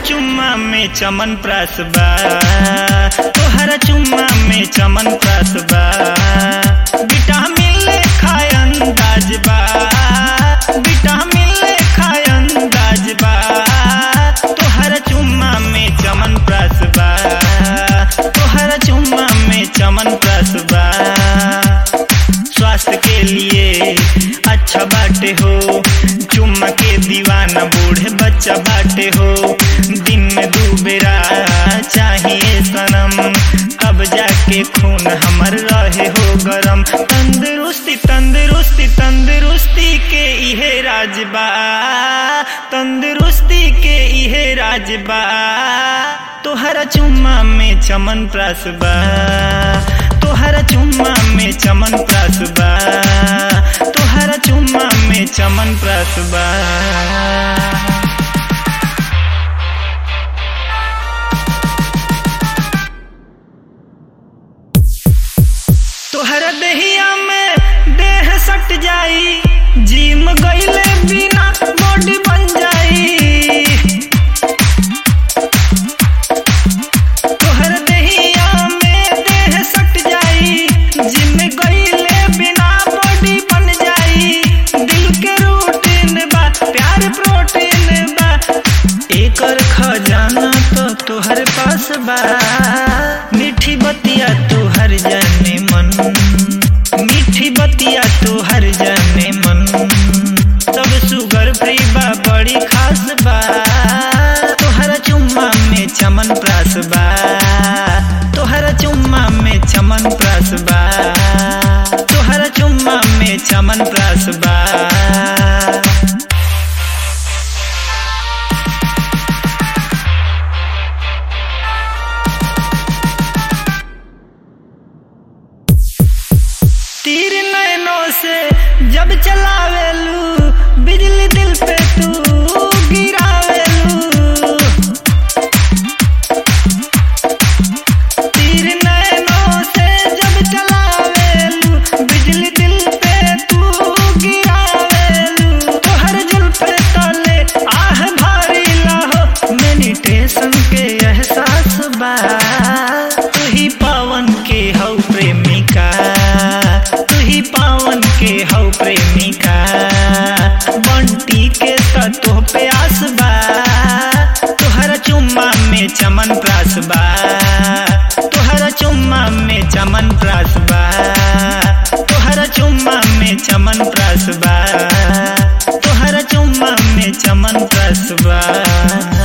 चुम्मा में चमन प्रास बा तोहरा चुम्मा में चमन प्रास बा विटामिन ले खाय अंदाज बा विटामिन ले खाय अंदाज बा तोहरा चुम्मा में चमन प्रास बा तोहरा चुम्मा में चमन प्रास बा स्वास्थ्य के लिए अच्छा बाटे हो चुम्मा के दीवाना बूढ़े बच्चा बाटे हो दिन में दू बेरा चाहिए सनम तब जाके खून हमर रहे हो गरम तंदुरुस्ती तंदुरुस्ती तंदुरुस्ती के इहे राजबा तंदुरुस्ती के इहे राजबा तोहरा चुम्मा में चमन प्रास बा तोहरा चुम्मा में चमन प्रास बा तोहरा चुम्मा में चमन प्रास बा तोहरा देहिया में देह सट जाई जिम गईले बिना बॉडी बन जाई तोहर देहिया में देह सट जाई जिम गईले बिना बॉडी बन जाई दिल के रूटीन बा प्यार प्रोटीन बा एकर खजाना तो तोहर पास बा मीठी बतिया तोहर जाने मन मीठी बतिया तोहर जाने मन सब सुगर फ्री बा बड़ी खास बा तोहरा चुम्मा में चमन प्रास बा तोहरा चुम्मा में चमन प्रास बा तोहरा चुम्मा में चमन प्रास बा तीर नैनों से जब चलावेलू बिजली दिल पे तू गिरावेलू तीर नैनों से जब चलावेलू बिजली दिल पे तू गिरावेलू तोहर जुल्फ तले आह भारी लाहो मेडिटेशन के एहसास बा तू ही पावन के हौ प्रेमिका तू ही पावन के हौ प्रेमिका बंटी के तो पे आस बा तोहरा चुम्मा में चमन प्रास बा तोहरा चुम्मा में चमन प्रास बा तोहरा चुम्मा में चमन प्रास बा तोहरा चुम्मा में चमन प्रास बा